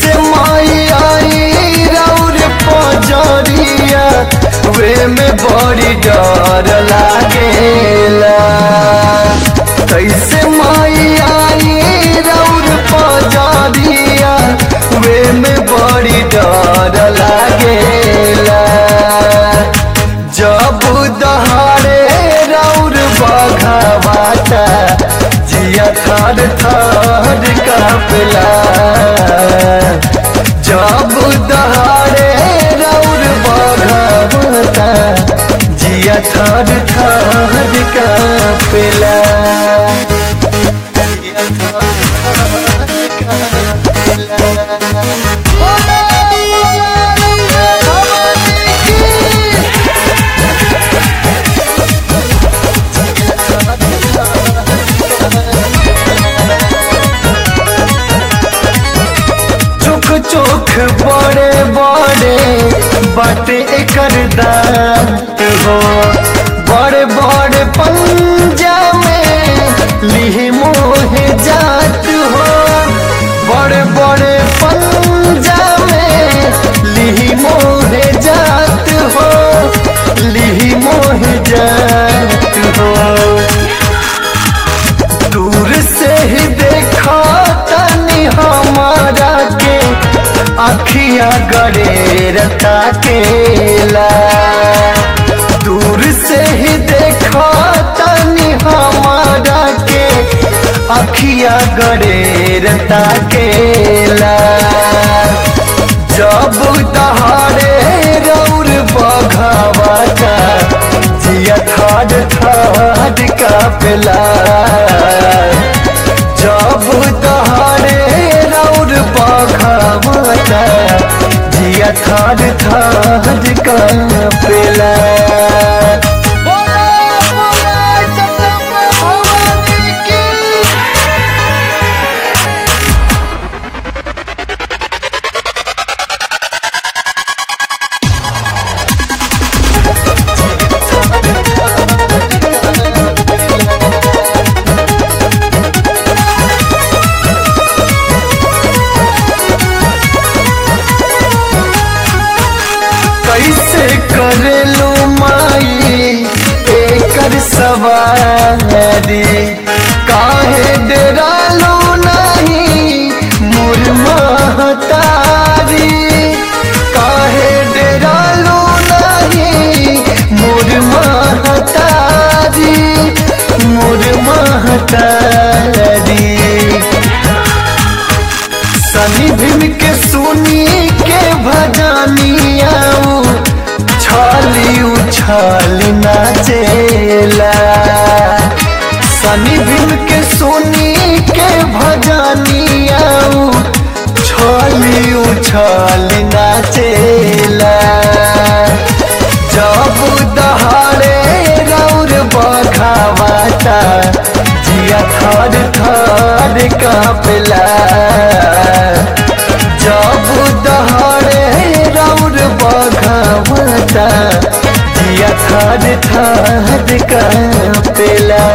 कैसे माई आई रौर पजरिया वे में बड़ी डर लागेला कैसे माई आई रौर पजरिया वे में बड़ी डर लागेला जब दहाड़े रौर बघावाता जिया थर थर कापला जब दहाड़े रौर बघावाता जिया थर थर कापला जिया थर थर चोख चोख बड़े बड़े बाटे एकर दांत हो बड़े बड़े पंजा में लिहि मोहे जात हो बड़े बड़े पंजा में लिहि मोहे जात हो लिहि मोहे जात हो दूर से ही देखा तनी हमारा के अखिया गड़ेरता केला दूर से ही देखा तनी हमारा के अखिया गड़ेरता केला जब दहाड़े रौर बघावा का जिया थाड थाड कापेला जब दहाड़े रौर बघावा का जिया थाड थाड कापेला बोला बोला जगदम्बा भवानी की कैसे करेलू माई एकर सवारी काहे डरालू नहीं मोर महतारी काहे डरालू नहीं मोर महतारी मोर महतारी सनी भीम के सुनी के भजनिया छाली उछाली नाचेला सनी भीम के सुनी के भजनिया छाली उछाली नाचेला जब दहाड़े रौर बघावाता जिया थर थर कापेला जब दहाड़े रौर बघावाता जिया थर थर कापेला